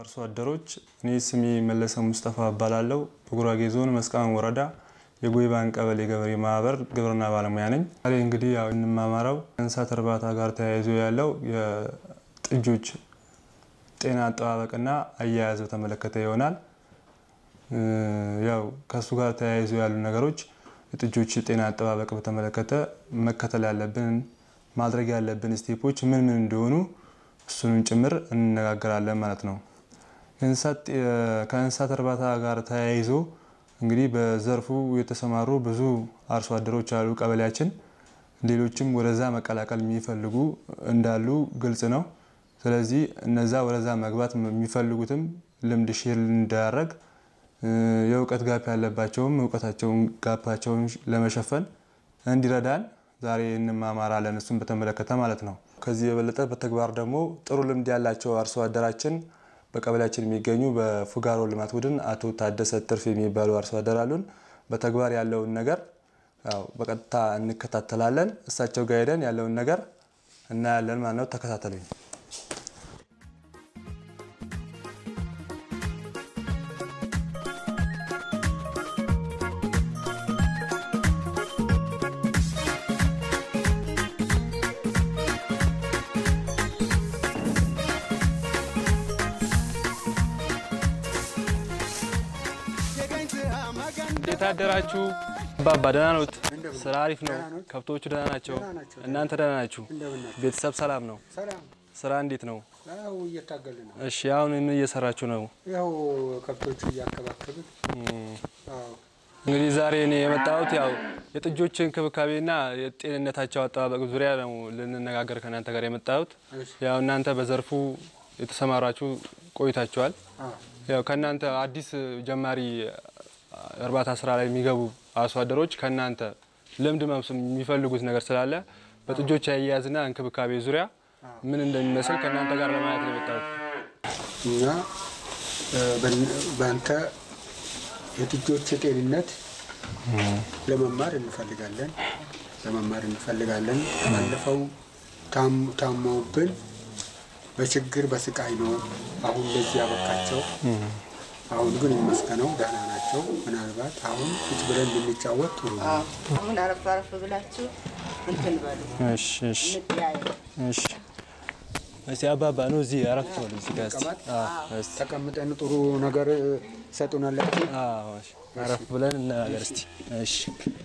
አርሶ አደሮች፣ እኔ ስሜ መለሰ ሙስጠፋ እባላለሁ። በጉራጌ ዞን መስቃን ወረዳ የጎይባን ቀበሌ ገበሬ ማህበር ግብርና ባለሙያ ነኝ። ዛሬ እንግዲህ ያው የምንማማረው ከእንስሳት እርባታ ጋር ተያይዞ ያለው የጥጆች ጤና አጠባበቅና አያያዝ በተመለከተ ይሆናል። ያው ከእሱ ጋር ተያይዞ ያሉ ነገሮች የጥጆች ጤና አጠባበቅ በተመለከተ መከተል ያለብን ማድረግ ያለብን ስቴፖች ምን ምን እንደሆኑ እሱንም ጭምር እንነጋገራለን ማለት ነው። ከእንስሳት እርባታ ጋር ተያይዞ እንግዲህ በዘርፉ የተሰማሩ ብዙ አርሶ አደሮች አሉ ቀበሌያችን። ሌሎችም ወደዛ መቀላቀል የሚፈልጉ እንዳሉ ግልጽ ነው። ስለዚህ እነዛ ወደዛ መግባት የሚፈልጉትም ልምድ ሼር እንዳያደረግ የእውቀት ጋፕ ያለባቸውም እውቀታቸውን ጋፓቸውን ለመሸፈን እንዲረዳን ዛሬ እንማማራለን። እሱን በተመለከተ ማለት ነው። ከዚህ የበለጠ በተግባር ደግሞ ጥሩ ልምድ ያላቸው አርሶ አደራችን በቀበሌያችን የሚገኙ በፉጋሮ ልማት ቡድን አቶ ታደሰ ትርፍ የሚባሉ አርሶ አደር አሉን። በተግባር ያለውን ነገር ያው በቀጥታ እንከታተላለን። እሳቸው ጋር ሄደን ያለውን ነገር እናያለን ማለት ነው። ተከታተሉኝ። እንዴት አደራችሁ? አባባ ደህና ኖት? ስራ አሪፍ ነው? ከብቶቹ ደህና ናቸው? እናንተ ደህና ናችሁ? ቤተሰብ ሰላም ነው? ስራ እንዴት ነው? ያው እየታገልን ነው። እሺ አሁን ምን እየሰራችሁ ነው? ያው ከብቶቹ እያከባከብን አዎ እንግዲህ ዛሬ እኔ የመጣሁት ያው የጥጆች እንክብካቤና የጤንነታቸው አጠባበቅ ዙሪያ ነው ልንነጋገር ከእናንተ ጋር የመጣሁት። እሺ። ያው እናንተ በዘርፉ የተሰማራችሁ ቆይታችኋል። አዎ ያው ከእናንተ አዲስ ጀማሪ እርባታ ስራ ላይ የሚገቡ አርሶ አደሮች ከእናንተ ልምድ መምስ- የሚፈልጉት ነገር ስላለ በጥጆች አያያዝና እንክብካቤ ዙሪያ ምን እንደሚመስል ከእናንተ ጋር ለማየት ነው የመጣሁት። እኛ እ፣ በን- በአንተ የጥጆች ጤንነት ለመማር እንፈልጋለን ለመማር እንፈልጋለን። ባለፈው ታም- ታመውብን በችግር በስቃይ ነው አሁን ለዚህ ያበቃቸው። አሁን ግን ይመስገነው ደህና ናቸው። ምናልባት አሁን ቁጭ ብለን ብንጫወት ጥሩ ነው። አሁን አረፍ አረፍ ብላችሁ እንትን በሉ እሺ እሺ እንተያዩ። እሺ። እስቲ አባባ ነው እዚህ አረፍ በሉ እዚህ ጋር እስቲ። ተቀመጥ። አዎ፣ እስቲ። ተቀምጠን ጥሩ ነገር ሰጡናላችሁ። አዎ፣ እሺ። አረፍ ብለን እንነጋገር እስቲ። እሺ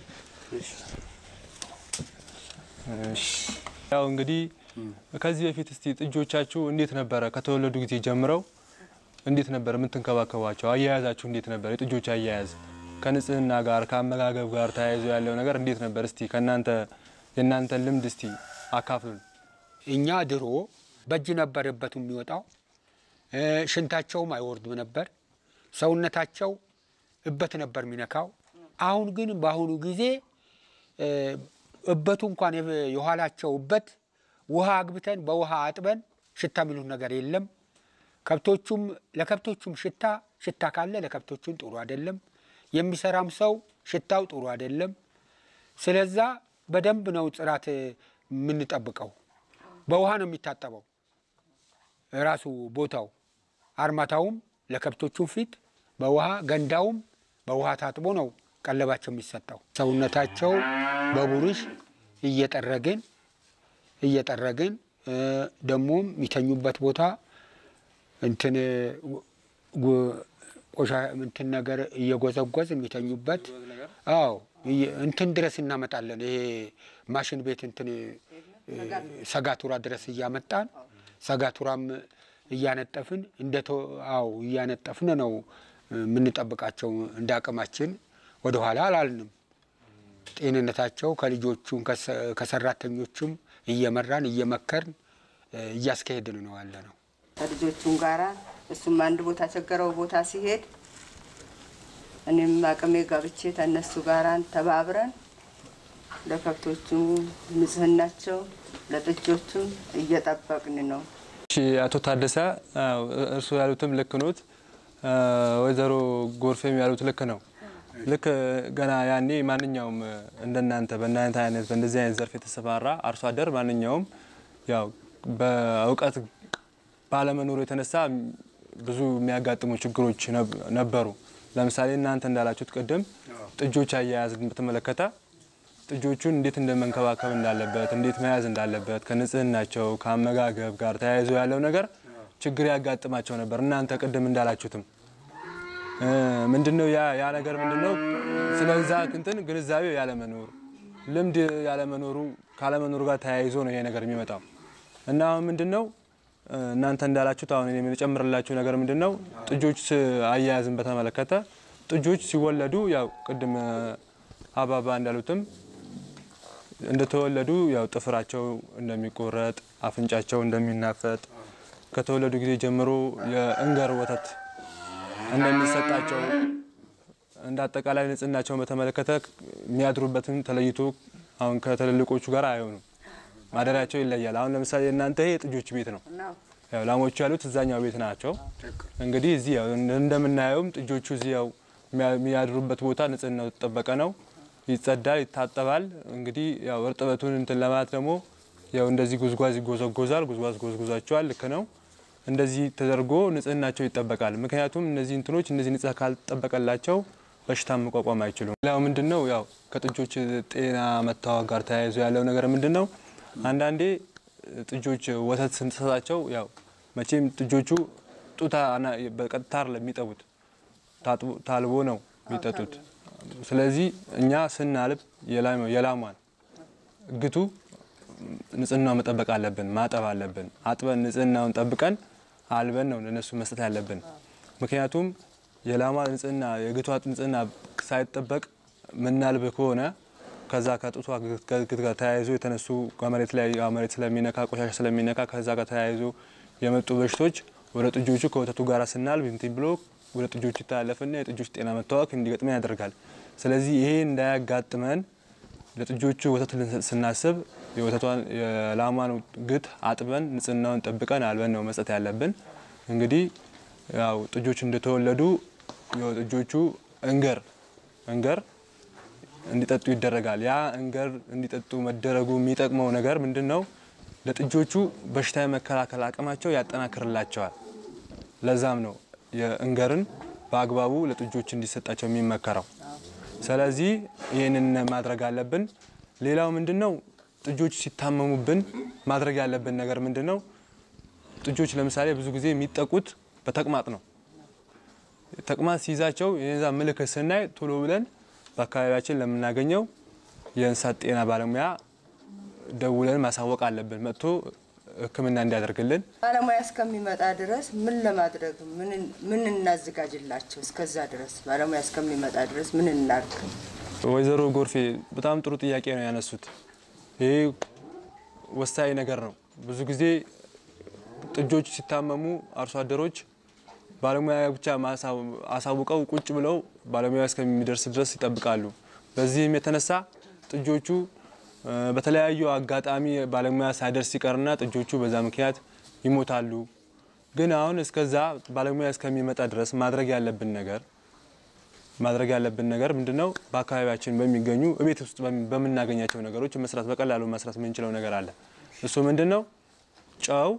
እሺ። ያው እንግዲህ ከዚህ በፊት እስቲ ጥጆቻችሁ እንዴት ነበረ ከተወለዱ ጊዜ ጀምረው እንዴት ነበር የምትንከባከቧቸው? አያያዛችሁ እንዴት ነበር? የጥጆች አያያዝ ከንጽህና ጋር ከአመጋገብ ጋር ተያይዞ ያለው ነገር እንዴት ነበር? እስቲ ከእናንተ የእናንተን ልምድ እስቲ አካፍሉን። እኛ ድሮ በእጅ ነበር እበቱ የሚወጣው። እ፣ ሽንታቸውም አይወርድም ነበር። ሰውነታቸው እበት ነበር የሚነካው። አሁን ግን በአሁኑ ጊዜ እ፣ እበቱ እንኳን የብ- የኋላቸው እበት ውሃ አግብተን በውሃ አጥበን ሽታ የሚሉት ነገር የለም። ከብቶቹም ለከብቶቹም ሽታ ሽታ ካለ ለከብቶቹም ጥሩ አይደለም። የሚሰራም ሰው ሽታው ጥሩ አይደለም። ስለዛ በደንብ ነው ጽራት የምንጠብቀው። በውሃ ነው የሚታጠበው ራሱ ቦታው አርማታውም ለከብቶቹም ፊት በውሃ ገንዳውም በውሃ ታጥቦ ነው ቀለባቸው የሚሰጠው። ሰውነታቸው በቡሩሽ እየጠረግን እየጠረግን እ፣ ደግሞም የሚተኙበት ቦታ እንትን ጉ- ቆሻ እንትን ነገር እየጎዘጎዝ የሚተኙበት አዎ እየ- እንትን ድረስ እናመጣለን። ይሄ ማሽን ቤት እንትን እ፣ ሰጋቱራ ድረስ እያመጣን ሰጋቱራም እያነጠፍን እንደ ቶ- አዎ እያነጠፍን ነው የምንጠብቃቸው። እንደ አቅማችን ወደኋላ አላልንም። ጤንነታቸው ከልጆቹም ከሰ- ከሰራተኞቹም እየመራን እየመከርን እ፣ እያስካሄድን ነው ያለ ነው። ከልጆቹም ጋራ እሱም አንድ ቦታ ቸገረው ቦታ ሲሄድ እኔም አቅሜ ገብቼ ከእነሱ ጋራ ተባብረን ለከብቶቹ ንጽህናቸው ለጥጆቹም እየጠበቅን ነው። እሺ አቶ ታደሰ አዎ፣ እርስዎ ያሉትም ልክ ኖት። ወይዘሮ ጎርፌም ያሉት ልክ ነው። ልክ ገና ያኔ ማንኛውም እንደናንተ በእናንተ አይነት በእንደዚህ አይነት ዘርፍ የተሰማራ አርሶ አደር ማንኛውም ያው በእውቀት ባለመኖሩ የተነሳ ብዙ የሚያጋጥሙ ችግሮች ነብ- ነበሩ። ለምሳሌ እናንተ እንዳላችሁት ቅድም ጥጆች አያያዝን በተመለከተ ጥጆቹን እንዴት እንደመንከባከብ እንዳለበት፣ እንዴት መያዝ እንዳለበት ከንጽህናቸው ከአመጋገብ ጋር ተያይዞ ያለው ነገር ችግር ያጋጥማቸው ነበር። እናንተ ቅድም እንዳላችሁትም እ፣ ምንድነው ያ ያ ነገር ምንድነው ስለዛ እንትን ግንዛቤው ያለመኖር ልምድ ያለመኖሩ ካለመኖሩ ጋር ተያይዞ ነው ይሄ ነገር የሚመጣው እና አሁን ምንድነው እ፣ እናንተ እንዳላችሁት አሁን እኔ የምጨምርላችሁ ነገር ምንድነው ጥጆች ስ- አያያዝን በተመለከተ ጥጆች ሲወለዱ ያው ቅድም እ፣ አባባ እንዳሉትም እንደተወለዱ ያው ጥፍራቸው እንደሚቆረጥ አፍንጫቸው እንደሚናፈጥ ከተወለዱ ጊዜ ጀምሮ የእንገር ወተት እንደሚሰጣቸው እንደ አጠቃላይ ንጽህናቸውን በተመለከተ የሚያድሩበትን ተለይቶ አሁን ከትልልቆቹ ጋር አይሆኑም። ማደሪያቸው ይለያል። አሁን ለምሳሌ እናንተ ይሄ የጥጆች ቤት ነው። ነው ያው ላሞቹ ያሉት እዛኛው ቤት ናቸው። እንግዲህ እዚህ ያው እንደምናየውም ጥጆቹ እዚህ ያው የሚያ- የሚያድሩበት ቦታ ንጽህናው የተጠበቀ ነው። ይጸዳል፣ ይታጠባል። እንግዲህ ያው እርጥበቱን እንትን ለማለት ደግሞ ያው እንደዚህ ጉዝጓዝ ይጎዘጎዛል። ጉዝጓዝ ጎዝጉዛቸዋል። ልክ ነው። እንደዚህ ተደርጎ ንጽህናቸው ይጠበቃል። ምክንያቱም እነዚህ እንትኖች እነዚህ ንጽህ ካልጠበቀላቸው በሽታ መቋቋም አይችሉም። ሌላው ምንድን ነው ያው ከጥጆች ጤና መታወቅ ጋር ተያይዞ ያለው ነገር ምንድን ነው? አንዳንዴ ጥጆች ወተት ስንሰጣቸው ያው መቼም ጥጆቹ ጡት አና- በቀጥታ አይደለም የሚጠቡት ታጥቦ- ታልቦ ነው የሚጠጡት። ስለዚህ እኛ ስናልብ የላም- የላሟን ግቱ ንጽህናው መጠበቅ አለብን፣ ማጠብ አለብን። አጥበን ንጽህናውን ጠብቀን አልበን ነው ለነሱ መስጠት ያለብን። ምክንያቱም የላሟ ንጽህና የግቷ ንጽህና ሳይጠበቅ ምናልብ ከሆነ ከዛ ከጡቷ ግት ጋር ተያይዞ የተነሱ ከመሬት ላይ ያው መሬት ስለሚነካ ቆሻሻ ስለሚነካ ከዛ ጋር ተያይዞ የመጡ በሽቶች ወደ ጥጆቹ ከወተቱ ጋር ስናልብ እንትን ብሎ ወደ ጥጆቹ ይተላለፍና የጥጆች ጤና መታወክ እንዲገጥመን ያደርጋል። ስለዚህ ይሄ እንዳያጋጥመን ለጥጆቹ ወተት ልንሰጥ ስናስብ የወተቷን የላሟን ግት አጥበን ንጽህናውን ጠብቀን አልበን ነው መስጠት ያለብን። እንግዲህ ያው ጥጆች እንደተወለዱ ያው ጥጆቹ እንገር እንገር እንዲጠጡ ይደረጋል። ያ እንገር እንዲጠጡ መደረጉ የሚጠቅመው ነገር ምንድን ነው? ለጥጆቹ በሽታ የመከላከል አቅማቸው ያጠናክርላቸዋል። ለዛም ነው የእንገርን በአግባቡ ለጥጆች እንዲሰጣቸው የሚመከረው። ስለዚህ ይህንን ማድረግ አለብን። ሌላው ምንድን ነው? ጥጆች ሲታመሙብን ማድረግ ያለብን ነገር ምንድን ነው? ጥጆች ለምሳሌ ብዙ ጊዜ የሚጠቁት በተቅማጥ ነው። ተቅማጥ ሲይዛቸው የዛ ምልክት ስናይ ቶሎ ብለን በአካባቢያችን ለምናገኘው የእንስሳት ጤና ባለሙያ ደውለን ማሳወቅ አለብን። መጥቶ ሕክምና እንዲያደርግልን ባለሙያ እስከሚመጣ ድረስ ምን ለማድረግ ምን- ምን እናዘጋጅላቸው? እስከዛ ድረስ ባለሙያ እስከሚመጣ ድረስ ምን እናድርግ? ወይዘሮ ጎርፌ በጣም ጥሩ ጥያቄ ነው ያነሱት። ይሄ ወሳኝ ነገር ነው። ብዙ ጊዜ ጥጆች ሲታመሙ አርሶ አደሮች ባለሙያ ብቻ ማሳ- አሳውቀው ቁጭ ብለው ባለሙያ እስከሚደርስ ድረስ ይጠብቃሉ። በዚህም የተነሳ ጥጆቹ እ፣ በተለያዩ አጋጣሚ ባለሙያ ሳይደርስ ሲቀርና ጥጆቹ በዛ ምክንያት ይሞታሉ። ግን አሁን እስከዛ ባለሙያ እስከሚመጣ ድረስ ማድረግ ያለብን ነገር ማድረግ ያለብን ነገር ምንድን ነው? በአካባቢያችን በሚገኙ እቤት ውስጥ በሚ- በምናገኛቸው ነገሮች መስራት በቀላሉ መስራት የምንችለው ነገር አለ። እሱ ምንድን ነው? ጨው፣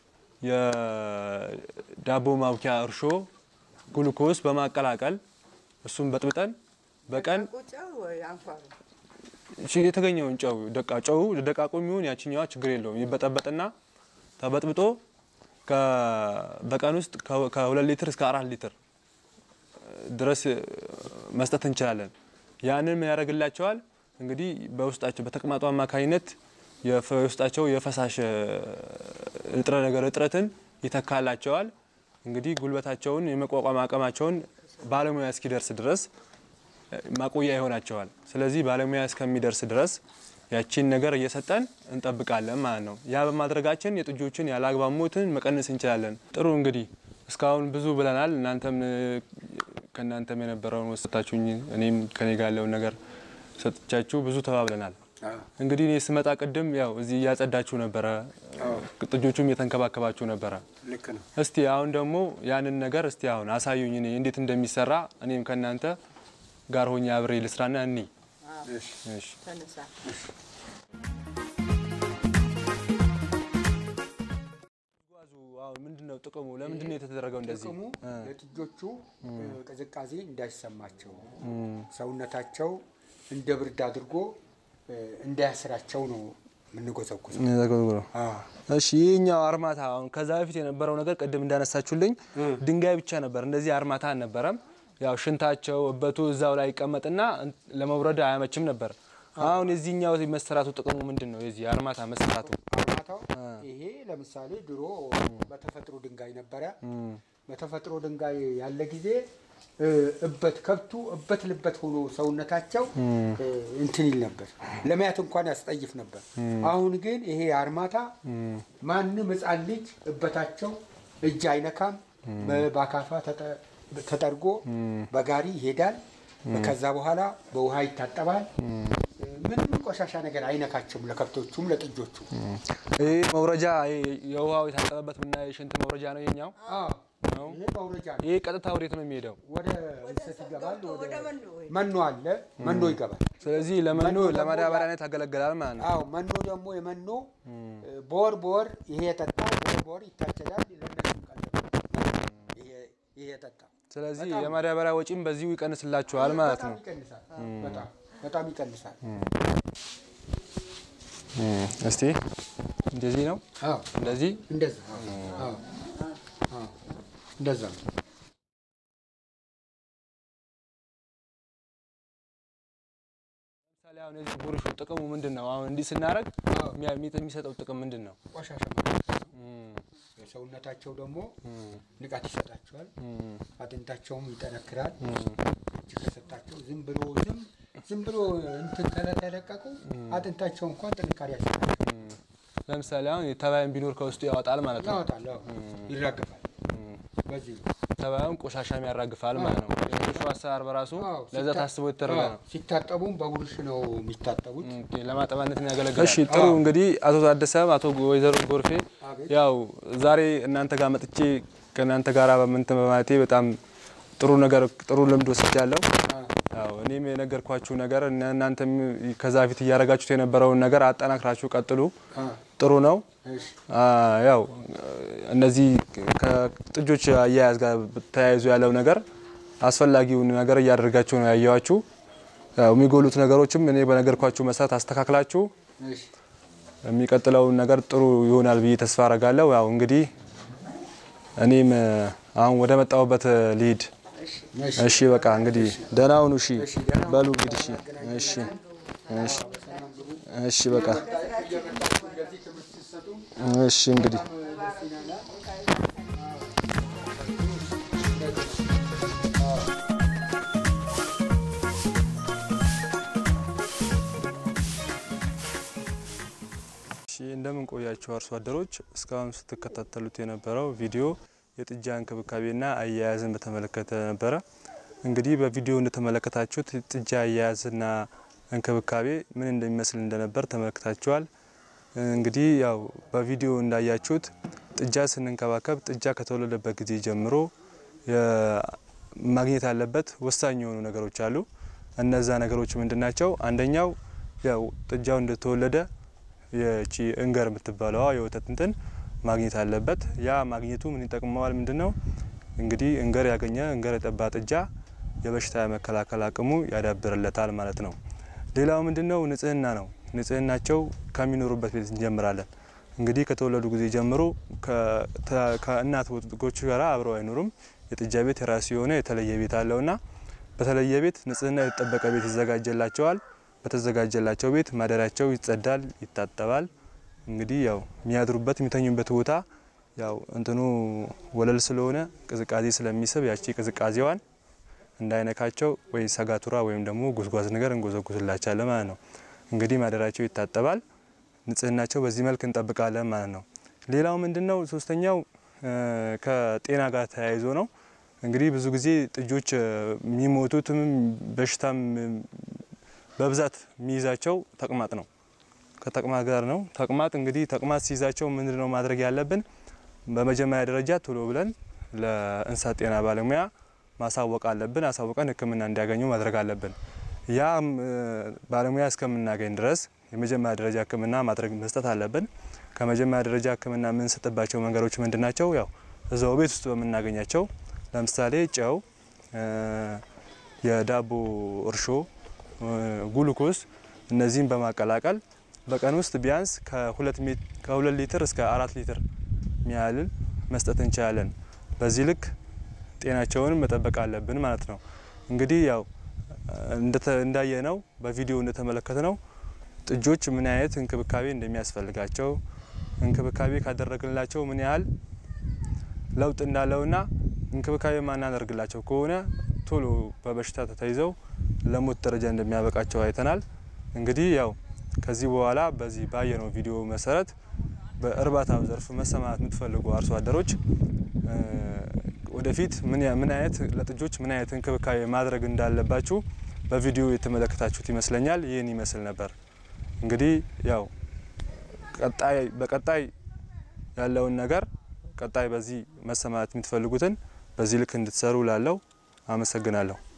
የዳቦ ማብኪያ እርሾ፣ ግሉኮስ በማቀላቀል እሱን በጥብጠን በቀን ቁጫው ወይ አንኳሩ እሺ፣ የተገኘውን ጨው ደቃ ጨው ደቃቁ የሚሆን ያችኛዋ ችግር የለውም ይበጠበጥና ተበጥብጦ ከ- በቀን ውስጥ ከ- ከሁለት ሊትር እስከ አራት ሊትር ድረስ እ፣ መስጠት እንችላለን። ያንን ምን ያደርግላቸዋል? እንግዲህ በውስጣቸው በተቅማጡ አማካኝነት የፈ- የውስጣቸው የፈሳሽ እ፣ ንጥረ ነገር እጥረትን ይተካላቸዋል። እንግዲህ ጉልበታቸውን የመቋቋም አቅማቸውን ባለሙያ እስኪደርስ ድረስ ማቆያ ይሆናቸዋል። ስለዚህ ባለሙያ እስከሚደርስ ድረስ ያቺን ነገር እየሰጠን እንጠብቃለን ማለት ነው። ያ በማድረጋችን የጥጆችን ያለአግባብ ሞትን መቀነስ እንችላለን። ጥሩ እንግዲህ እስካሁን ብዙ ብለናል። እናንተም እ፣ ከእናንተም የነበረውን ወሰታችሁኝ፣ እኔም ከኔ ጋር ያለውን ነገር ሰጥቻችሁ ብዙ ተባብለናል። እንግዲህ እኔ ስመጣ ቅድም ያው እዚህ እያጸዳችሁ ነበረ፣ ጥጆቹም እየተንከባከባችሁ ነበረ። ልክ ነው። እስቲ አሁን ደግሞ ያንን ነገር እስቲ አሁን አሳዩኝ እኔ እንዴት እንደሚሰራ እኔም ከእናንተ ጋር ሆኜ አብሬ ልስራና እኒ እሺ። እሺ ተነሳ ጉዝጓዙ አዎ ምንድን ነው ጥቅሙ? ለምንድን ነው የተደረገው እንደዚህ? ጥቅሙ ለጥጆቹ ቅዝቃዜ እንዳይሰማቸው ሰውነታቸው እንደ ብርድ አድርጎ እ፣ እንዳያስራቸው ነው የምንጎዘጉዘው። ተጎዝጉዘው። አዎ። እሺ ይህኛው አርማታ አሁን ከዛ በፊት የነበረው ነገር ቅድም እንዳነሳችሁልኝ ድንጋይ ብቻ ነበር። እንደዚህ አርማታ አልነበረም። ያው ሽንታቸው እበቱ እዛው ላይ ይቀመጥና እን- ለመውረድ አያመችም ነበር። አሁን የዚህኛው መሰራቱ ጥቅሙ ምንድን ነው? የዚህ አርማታ መሰራቱ አርማታው ይሄ ለምሳሌ ድሮ በተፈጥሮ ድንጋይ ነበረ። በተፈጥሮ ድንጋይ ያለ ጊዜ እ፣ እበት ከብቱ እበት ልበት ሆኖ ሰውነታቸው እ፣ እንትን ይል ነበር፣ ለማየት እንኳን ያስጠይፍ ነበር። አሁን ግን ይሄ አርማታ ማንም ሕፃን ልጅ እበታቸው እጅ አይነካም። በ- በአካፋ ተጠ- ተጠርጎ በጋሪ ይሄዳል። ከዛ በኋላ በውሃ ይታጠባል። ምንም ቆሻሻ ነገር አይነካቸውም፣ ለከብቶቹም ለጥጆቹ። ይህ መውረጃ ይሄ የውሃው የታጠበበት ብና የሽንት መውረጃ ነው የኛው። አዎ፣ ነው? ይሄ መውረጃ ነው። ይህ ቀጥታ ወዴት ነው የሚሄደው? ወደ እንሰት ይገባል። ወደ ወደ መኖ ወይ መኖ አለ፣ መኖ ይገባል። ስለዚህ ለመኖ መኖ ደግሞ ለማዳበሪያነት ያገለግላል ማለት ነው። አዎ መኖ ደግሞ የመኖ በወር በወር ይሄ የጠጣው በወር በወር ይታጨዳል። ለእነሱም ቀለብ ይሄ- ይሄ የጠጣው ስለዚህ በጣም- የማዳበሪያ ወጪም በዚሁ ይቀንስላችኋል ማለት ነው። በጣም ይቀንሳል። በጣም በጣም ይቀንሳል። እስቲ እንደዚህ ነው አዎ እንደዚህ እንደዛ አዎ አዎ እንደዛ ነው። ለምሳሌ አሁን የዚህ ቡርሹ ጥቅሙ ምንድን ነው? አሁን እንዲህ ስናደርግ አዎ። የሚያ- የሚሰጠው ጥቅም ምንድን ነው? ቆሻሻ ማለት ነው። የሰውነታቸው ደግሞ ንቃት ይሰጣቸዋል። አጥንታቸውም ይጠነክራል። እጅ ከሰጣቸው ዝም ብሎ ዝም ዝም ብሎ እንትን ከተለቀቁ አጥንታቸው እንኳን ጥንካሬ ያሰጣቸው ለምሳሌ አሁን ተባይም ቢኖር ከውስጡ ያወጣል ማለት ነው። ያወጣል፣ አዎ፣ ይራገፋል። በዚህ ነው። ተባዩም ቆሻሻም ያራግፋል ማለት ነው። የቡርሹ አሰራር በራሱ አዎ፣ ለዛ ሲታ- ታስቦ የተደረገ አዎ፣ ነው። ሲታጠቡም በቡርሽ ነው የሚታጠቡት። ኦኬ፣ ለማጠባነት ያገለግላል። እሺ ጥሩ እንግዲህ አቶ ታደሰም አቶ ወይዘሮ ጎርፌ አቤት። ያው ዛሬ እናንተ ጋር መጥቼ ከእናንተ ጋር በምንትን በማለቴ በጣም ጥሩ ነገር ጥሩ ልምድ ወስጃለሁ። ያው እኔም የነገርኳችሁ ነገር እና እናንተም ከዛ ፊት እያደረጋችሁት የነበረውን ነገር አጠናክራችሁ ቀጥሉ። አ፣ ጥሩ ነው። እሺ፣ አ፣ ያው እነዚህ ከጥጆች አያያዝ ጋር ተያይዞ ያለው ነገር አስፈላጊውን ነገር እያደረጋችሁ ነው ያየዋችሁ። ያው የሚጎሉት ነገሮችም እኔ በነገርኳችሁ መሰረት አስተካክላችሁ እሺ፣ የሚቀጥለውን ነገር ጥሩ ይሆናል ብዬ ተስፋ አረጋለሁ። ያው እንግዲህ እኔም እ፣ አሁን ወደ መጣሁበት እ፣ ልሂድ። እሺ። እሺ በቃ እንግዲህ ደህና ሁኑ። እሺ እሺ፣ ደህና ሁኑ። በሉ እንግዲህ እሺ እሺ እሺ እሺ በቃ እየመጣችሁ እንደዚህ ትምህርት ስትሰጡ እሺ እንግዲህ ደስ ይላል። እሺ እንደምን ቆያችሁ አርሶ አደሮች። እስካሁን ስትከታተሉት የነበረው ቪዲዮ የጥጃ እንክብካቤና አያያዝን በተመለከተ ነበረ። እንግዲህ በቪዲዮ እንደተመለከታችሁት ጥጃ አያያዝና እንክብካቤ ምን እንደሚመስል እንደነበር ተመልክታችኋል። እንግዲህ ያው በቪዲዮ እንዳያችሁት ጥጃ ስንንከባከብ ጥጃ ከተወለደበት ጊዜ ጀምሮ የ- ማግኘት ያለበት ወሳኝ የሆኑ ነገሮች አሉ። እነዛ ነገሮች ምንድናቸው? አንደኛው ያው ጥጃው እንደተወለደ የቺ እንገር የምትባለዋ የወተት እንትን ማግኘት አለበት። ያ ማግኘቱ ምን ይጠቅመዋል? ምንድን ነው እንግዲህ እንገር ያገኘ እንገር የጠባ ጥጃ የበሽታ የመከላከል አቅሙ ያዳብርለታል ማለት ነው። ሌላው ምንድን ነው? ንጽህና ነው። ንጽህናቸው ከሚኖሩበት ቤት እንጀምራለን። እንግዲህ ከተወለዱ ጊዜ ጀምሮ ከ- ተ- ከእናት ወጎች ጋር አብረው አይኖሩም። የጥጃ ቤት የራሱ የሆነ የተለየ ቤት አለውና በተለየ ቤት ንጽህና የተጠበቀ ቤት ይዘጋጀላቸዋል። በተዘጋጀላቸው ቤት ማደሪያቸው ይጸዳል፣ ይታጠባል። እንግዲህ ያው የሚያድሩበት የሚተኙበት ቦታ ያው እንትኑ ወለል ስለሆነ ቅዝቃዜ ስለሚስብ ያቺ ቅዝቃዜዋን እንዳይነካቸው ወይ ሰጋቱራ ወይም ደግሞ ጉዝጓዝ ነገር እንጎዘጉዝላቻለን ማለት ነው። እንግዲህ ማደሪያቸው ይታጠባል፣ ንጽህናቸው በዚህ መልክ እንጠብቃለን ማለት ነው። ሌላው ምንድን ነው? ሶስተኛው እ፣ ከጤና ጋር ተያይዞ ነው። እንግዲህ ብዙ ጊዜ ጥጆች እ፣ የሚሞቱትም በሽታም እ፣ በብዛት የሚይዛቸው ተቅማጥ ነው። ከተቅማጥ ጋር ነው። ተቅማጥ እንግዲህ ተቅማጥ ሲይዛቸው ምንድን ነው ማድረግ ያለብን? በመጀመሪያ ደረጃ ቶሎ ብለን ለእንስሳት ጤና ባለሙያ ማሳወቅ አለብን። አሳውቀን ሕክምና እንዲያገኙ ማድረግ አለብን። ያ እ፣ ባለሙያ እስከምናገኝ ድረስ የመጀመሪያ ደረጃ ሕክምና ማድረግ መስጠት አለብን። ከመጀመሪያ ደረጃ ሕክምና የምንሰጥባቸው መንገዶች ምንድን ናቸው? ያው እዛው ቤት ውስጥ በምናገኛቸው ለምሳሌ ጨው፣ የዳቦ እርሾ፣ ጉሉኮስ እነዚህን በማቀላቀል በቀን ውስጥ ቢያንስ ከሁለት ሊትር እስከ አራት ሊትር ሚያህልን መስጠት እንችላለን። በዚህ ልክ ጤናቸውን መጠበቅ አለብን ማለት ነው። እንግዲህ ያው እንዳየ ነው በቪዲዮ እንደተመለከተ ነው ጥጆች ምን አይነት እንክብካቤ እንደሚያስፈልጋቸው እንክብካቤ ካደረግንላቸው ምን ያህል ለውጥ እንዳለውና እንክብካቤ ማናደርግላቸው ከሆነ ቶሎ በበሽታ ተይዘው ለሞት ደረጃ እንደሚያበቃቸው አይተናል። እንግዲህ ያው ከዚህ በኋላ በዚህ ባየነው ቪዲዮ መሰረት በእርባታው ዘርፍ መሰማራት የምትፈልጉ አርሶ አደሮች ወደፊት ምን አይነት ለጥጆች ምን አይነት እንክብካቤ ማድረግ እንዳለባችሁ በቪዲዮ የተመለከታችሁት ይመስለኛል። ይህን ይመስል ነበር። እንግዲህ ያው ቀጣይ በቀጣይ ያለውን ነገር ቀጣይ በዚህ መሰማራት የምትፈልጉትን በዚህ ልክ እንድትሰሩ ላለው አመሰግናለሁ።